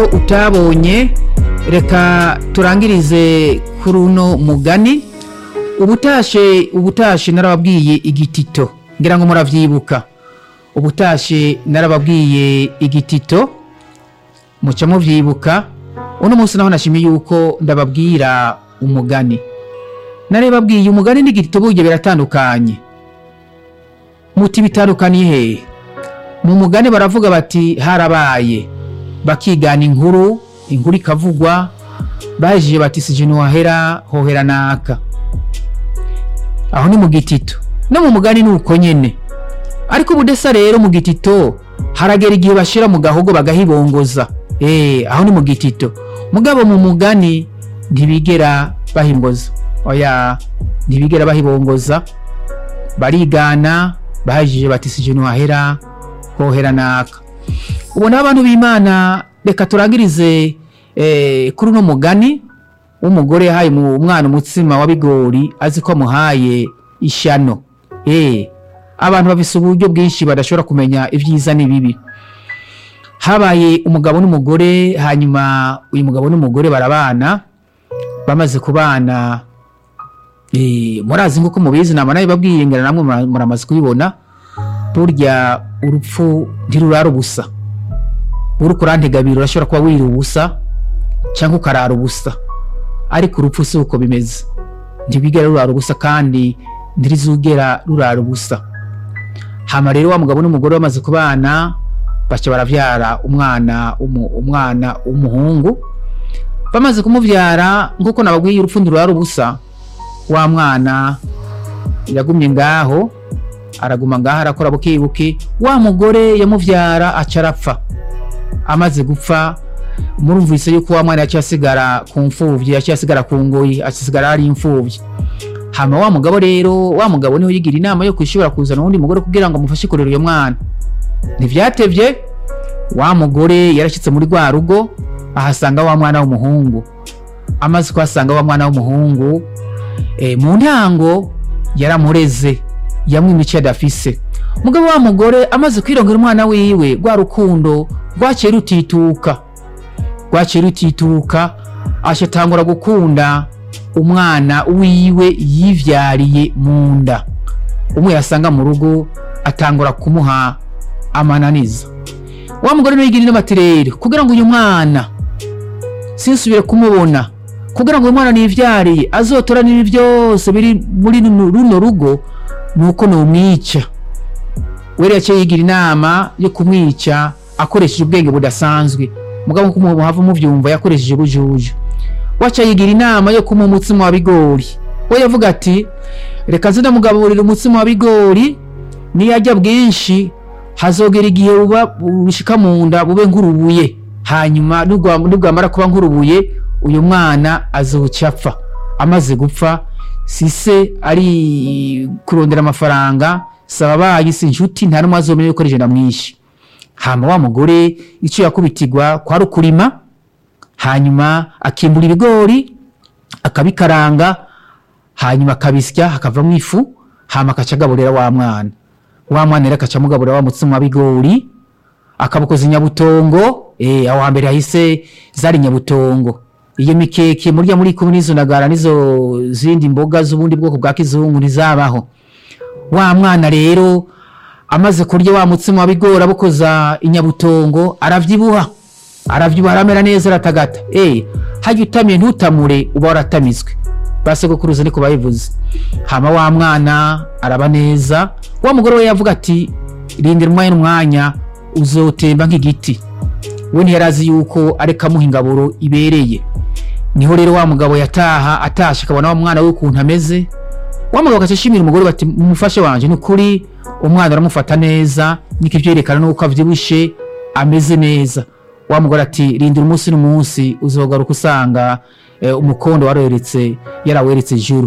utabonye reka turangirize kuri uno mugani ubutashe ubutashe narababwiye igitito ngira ngo muravyibuka ubutashe narababwiye igitito muca muvyibuka uno munsi naho nashimiye yuko ndababwira umugani narebabwiye umugani n'igitito burya biratandukanye muti bitandukaniye hehe mu mugani baravuga bati harabaye bakigana inkuru inkuru ikavugwa bajije bati sije ntiwahera hohera naka aho ni mu gitito no mu mugani ni uko nyene ariko ubudesa rero mu gitito haragera igihe bashira mu gahogo bagahibongoza eh aho ni mu gitito mugabo mu mugani ntibigera bahimboza oya ntibigera bahibongoza barigana bahajije bati sije ntiwahera hohera naka ubona abantu b'imana reka turangirize eh, kuri uno mugani w'umugore yahaye mu mwana umutsima wa bigori azi ko amuhaye ishano eh, abantu bafise uburyo bwinshi badashobora kumenya ibyiza n'ibibi habaye umugabo n'umugore hanyuma uyu mugabo n'umugore barabana bamaze kubana eh, murazi nk'uko mubizi nama nawe babwiye ngira namwe mura- muramaze kubibona burya urupfu ntirurara ubusa uriko urantegabira urashobora kuba wira ubusa cyangwa ukarara ubusa ariko urupfu si uko bimeze ntibigera rurara ubusa kandi ntirizugera rurara ubusa hama rero wa mugabo n'umugore bamaze kubana baca baravyara umwana umu, umwana w'umuhungu bamaze kumuvyara nk'uko nababwiye urupfu ntirurara ubusa wa mwana yagumye ngaho araguma ngaho arakora bukibuki wa mugore yamuvyara aca arapfa amaze gupfa murumvise yuko wa mwana yaciye asigara ku mfuvyi yaciye asigara ku ngoyi asigara ari imfuvyi hama wa mugabo rero wa mugabo niho yigira inama yo kwishobora kuzana uwundi mugore kugira ngo amufashe kurera uyo mwana ntivyatevye wa mugore yarashyitse muri rwa rugo ahasanga wa mwana w'umuhungu amaze kuhasanga wa mwana w'umuhungu e, mu ntango yaramureze yamwimye icyo adafise mugabo wa mugore amaze kwirongera umwana wiwe rwa rukundo rwaciye rutituka rwaciye rutituka ashatangura gukunda umwana wiwe yivyariye mu nda umwe yasanga mu rugo atangura kumuha amananiza wa mugore niwe yigira inama ati rero kugira ngo uyu mwana sinsubire kumubona kugira ngo uyu mwana nivyariye azotora n'ibi byose biri muri runo runo rugo nuko nomwica wera yaciye yigira inama yo kumwica akoresheje ubwenge budasanzwe mugabo nkuko muhava muvyumva yakoresheje ubujuju waca yigira inama yo kumuha umutsima wa bigori we yavuga ati reka nze ndamugaburira umutsima wa bigori niyarya bwinshi hazogera igihe buba bushika mu nda bube nk'urubuye hanyuma nubwa- nubwamara kuba nk'urubuye uyu mwana azoca apfa amaze gupfa sise ari kurondera amafaranga saba bayi si inshuti nta n'umwe azomenya yuko ari je ndamwishe hama wa mugore icyo yakubitirwa kwari ukurima hanyuma akimbura ibigori akabikaranga hanyuma akabisya hakavamo ifu hama akaca agaburira wa mwana wa mwana rero akaca amugaburira wa mutsima wa bigori akabukoza inyabutongo eh, aho hambere hahise zari nyabutongo iyo mikeke murya muri kumwe n'izo ndagara n'izo zindi mboga z'ubundi bwoko bwa kizungu ntizabaho wa mwana rero amaze kurya wa mutsima wa bigori abukoza inyabutongo aravyibuha aravyibuha aramera neza aratagata eh hajya utamiye ntutamure uba waratamizwe basogokuruza niko babivuze hama wa mwana araba neza wa mugore we yavuga ati rindira umwanya n'umwanya uzotemba nk'igiti we ntiyarazi yuko areka amuha ingaburo ibereye niho rero wa mugabo yataha atashe akabona wa mwana we ukuntu ameze wa mugabo agaca ashimira umugore bati mumufashe wanje ni ukuri umwana uramufata neza niko ivyerekana nuko avyibushe ameze neza wa mugore ati rindira umunsi n'umunsi uzogaruka usanga eh, umukondo warweretse yaraweretse ijuru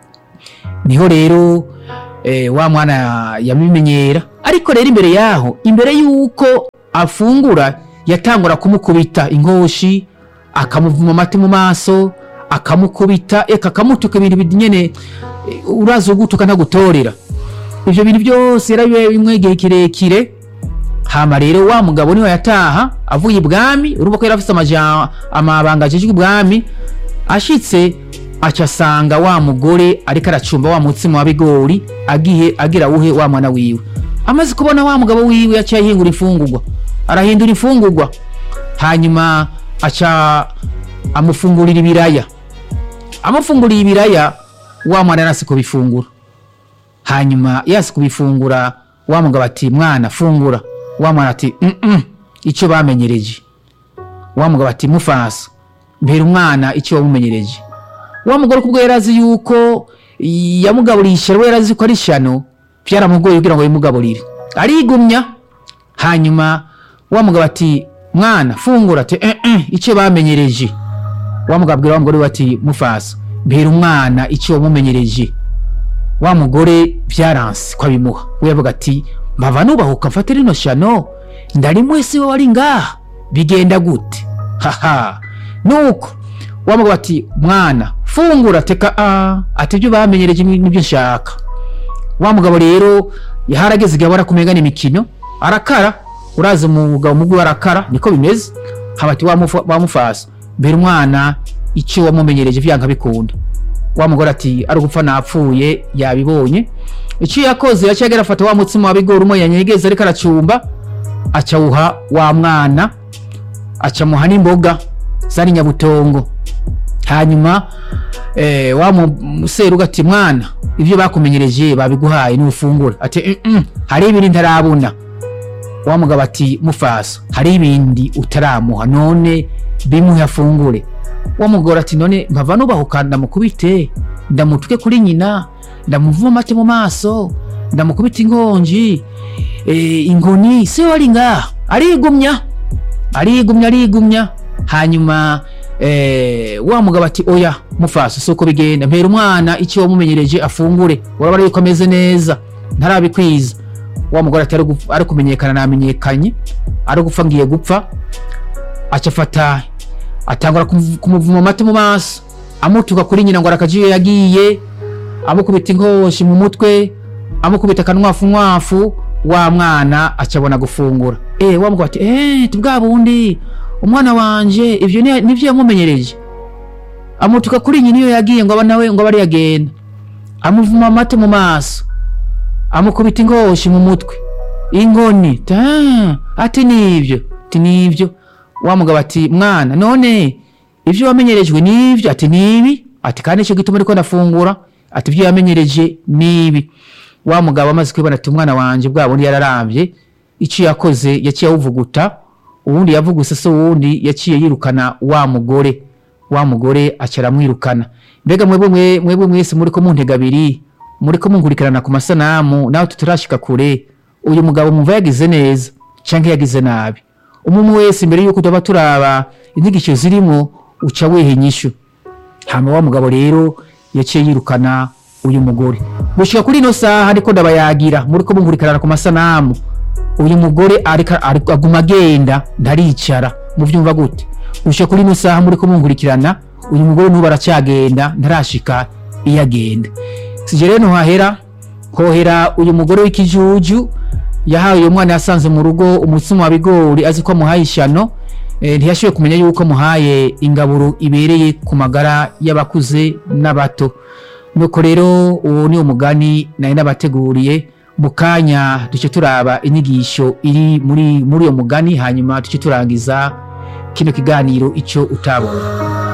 niho rero eh, wa mwana yabimenyera ariko rero imbere yaho imbere yuko afungura yatangura kumukubita inkoshi akamuvuma amati mu maso akamukubita eka akamutuka ibintu binyene eh, uraza ugutuka ntagutorera ivyo bintu byose yarabibaye bimwe igihe kirekire hama rero wa mugabo niwe yataha avuye ibwami urumva ko yari afite amaja- amabanga ajejwe ibwami ashitse aca asanga wa mugore ariko aracumba wa mutsima wa bigori agiye agira wuhe wa mwana wiwe amaze kubona wa mugabo wiwe yaciye ahingura imfungurwa arahindura imfungurwa hanyuma aca amufungurira ibiraya amufunguriye ibiraya wa mwana yarasi kubifungura hanyuma yasi kubifungura wa mugabo ati mwana fungura wa mwana ati "Mm-mm, icyo bamenyereje wa mugabo ati mufasa mbera umwana icyo wamumenyereje wa mugore kubwo yari azi yuko yamugaburiye ishyano we yari azi ko ari ishyano byaramugoye kugira ngo bimugaburire arigumya hanyuma wa mugabo ati mwana fungura ati "Eh, eh, icyo bamenyereje wa mugabo abwira wa mugore we ati mufasa mbera umwana icyo wamumenyereje wa mugore byaranse ko abimuha we yavuga ati mbava nubahuka mfate rino shano ndari mwese we wari ngaha bigenda gute haha nuko wa mugabo ati mwana fungura teka a ati ibyo bamenyereje ni- nibyo nshaka wa mugabo rero yaharageze igihe abona kumenya imikino arakara uraza umugabo mugu arakara niko bimeze haba ati wamufa- wamufasa mbere umwana icyo wamumenyereje vyanga bikunda wa mugore ati ari ugupfa napfuye yabibonye icyo yakoze yaciye agera afata wa mutsima wa bigori umwe yanyegeza ariko aracumba acawuha wa mwana acamuha n'imboga zari nyabutongo hanyuma eh, wa museruga ati mwana ibyo bakumenyereje babiguhaye n'ufungura ati "Mm-mm, hari ibindi ntarabona wa mugabo ati mufasa hari ibindi utaramuha none bimuhe afungure wa mugore ati none mpava nubahuka ndamukubite ndamutuke kuri nyina ndamuvuma amate mu maso ndamukubita inkonji e, inkoni se wari ngaha arigumya arigumya arigumya hanyuma eh, wa mugabo ati oya mufasa si uko bigenda mpera umwana icyo wamumenyereje afungure urabona yuko ameze neza ntarabikwiza wa mugore ati "Ari gupfa- ari kumenyekana namenyekanye ari gupfa ngiye gupfa aca afata atangura kumu- kumuvuma amata mu maso amutuka kuri nyina ngo arakajiyo yagiye amukubita inkoshi mu mutwe amukubita akanwafu nkwafu wa mwana acabona gufungura eh wa mugabo ati eh tubwa bundi umwana wanje ivyo ni- nivyo yamumenyereje amutuka kuri nyina iyo yagiye ngo aba nawe ngo abe ari yagenda amuvuma amata mu maso amukubita ingoshi mu mutwe inkoni ta ati nivyo ati nivyo wa mugabo ati mwana none ivyo wamenyerejwe nivyo ati nibi ati kandi ico gituma ariko ndafungura ati ivyo yamenyereje nibi wa mugabo amaze kwibona ati umwana wanje bwa bundi yararamvye ico yakoze yaciye awuvuguta uwundi yavuguse se uwundi yaciye yirukana wa mugore wa mugore aca aramwirukana mbega mwebwe mwe- mwebwe mwese muriko muntega abiri muriko munkurikirana ku masanamu nawe tutarashika kure uyu mugabo mumva yagize neza canke yagize nabi umwe wese imbere yuko tuba turaba inyigisho zirimo uca wiha inyishu hama wa mugabo rero yaciye yirukana uyu mugore gushika kuri ino saha ariko ndabayagira muriko munkurikirana ku masanamu uyu mugore ariko ariko aguma agenda ntaricara muvyumva gute gushika kuri ino saha muriko munkurikirana uyu mugore n'ubu aracyagenda ntarashika iyo agenda sije rero ntuhahera hohera uyu mugore w'ikijuju yahawe uyu mwana yasanze mu rugo umutsima wa bigori azi ko amuhaye ishano eh, ntiyashoboye kumenya yuko amuhaye ingaburo ibereye ku magara y'abakuze n'abato nuko rero uwo ni umugani nari nabateguriye mu kanya duce turaba inyigisho iri muri muri uyo mugani hanyuma duce turangiza kino kiganiro icyo utabonye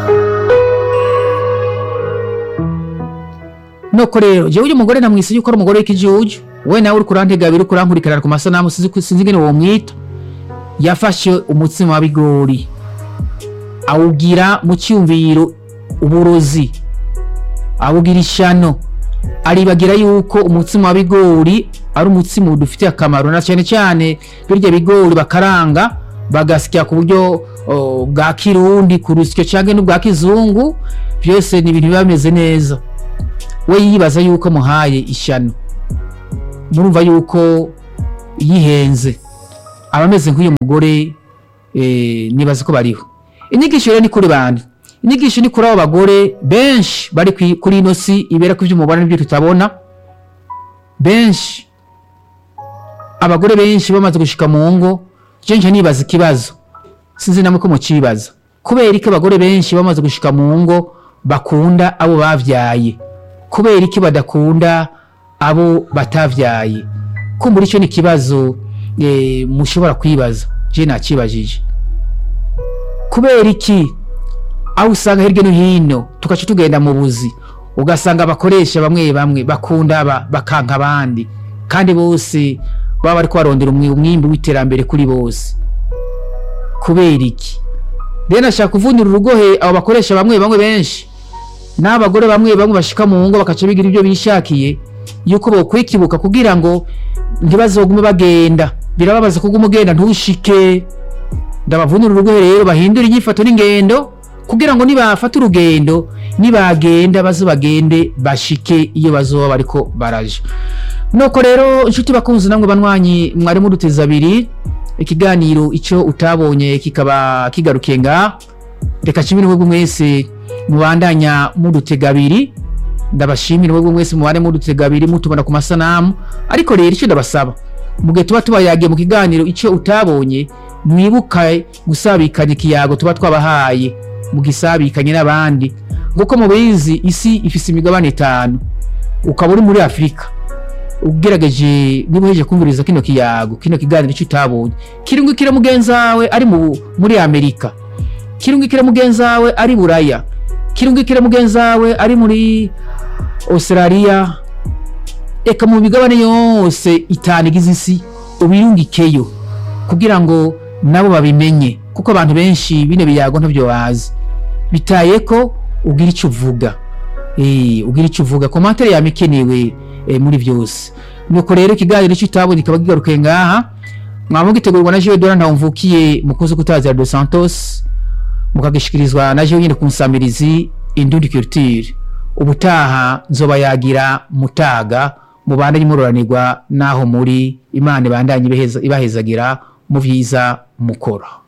nuko rero jewe uyu mugore namwise yuko ari umugore w'ikijuju we nawe uri kurantega abiri uri kurankurikirana ku masanamu sinzi ko- sinzi ingene womwita yafashe umutsima wa bigori awugira mu cyumviro uburozi awugira ishano aribagira yuko umutsima wa bigori ari umutsima udufitiye akamaro na cyane cyane birya bigori bakaranga bagasya ku buryo oh, bwa kirundi ku rusyo cyangwa n'ubwa kizungu byose ni ibintu biba bimeze neza we yibaza yuko muhaye ishyano murumva yuko yihenze aba ameze nk'uyu mugore eh, nibaza ko bariho inyigisho rero ni kuri bande inyigisho ni kuri abo bagore benshi bari kwi- kuri ino si ibera ko ibyo mubona n'ibyo tutabona benshi abagore benshi bamaze gushika mu ngo je nje nibaza ikibazo sinzi namwe ko mucibaza kubera iki abagore benshi bamaze gushika mu ngo bakunda abo bavyaye kubera iki badakunda abo batavyaye kumbura icyo ni ikibazo eh, mushobora kwibaza je nakibajije kubera iki aho usanga hirya no hino tugaca tugenda mu buzi ugasanga abakoresha bamwe bamwe bakunda aba bakanka abandi kandi bose baba bariko barondera umwi- umwimbi w'iterambere kuri bose kubera iki rero nashaka kuvunira urugohe abo bakoresha bamwe bamwe benshi n'abagore bamwe bamwe bashika mu ngo bakaca bigira ibyo bishakiye yuko bokwikibuka kugira ngo ntibazogume bagenda birababaza kuguma ugenda ntushike ndabavunira urugohe rero bahindura inyifato n'ingendo kugira ngo nibafata urugendo nibagenda baze bagende bashike iyo bazoba bariko baraja nuko rero inshuti bakunzi namwe banywanyi mwari muduteza abiri ikiganiro icyo utabonye kikaba kigarukiye nga reka nshimire mwebwe mwese mubandanya mudutega abiri ndabashimira mwebwe mwese mubane mudutega abiri mutubona ku masanamu ariko rero icyo ndabasaba mu gihe tuba tubayagiye mu kiganiro icyo utabonye mwibuka gusabikanya ikiyago tuba twabahaye mugisabikanye n'abandi nguko mubizi isi ifise imigabane itanu ukaba uri muri afurika ugerageje niba uhejeje kumviriza kino kiyago kino kiganiro icyo utabonye kirungikira mugenzi wawe ari mu, muri amerika kirungikira mugenzi wawe ari buraya kirungikira mugenzi wawe ari muri australia eka mu migabane yose itanu igize isi ubirungikeyo kugira ngo nabo babimenye kuko abantu benshi bino biyago ntabyo bazi bitaye ko ugira icyo uvuga Eh, ugira icyo uvuga komantere yama ikenewe eh, muri byose nuko rero ikiganiro icyo utabonye kikaba kigarukiye ngaha mwaba mugitegurwa na jewe dora ntawumvukiye mukozi kutazira dos santos mukagishikirizwa na jewe nyine ku nsamirizi indundi culture ubutaha nzoba yagira mutaga mubandanye muroranirwa naho muri imana ibandanye ibaheza- ibahezagira mu vyiza mukora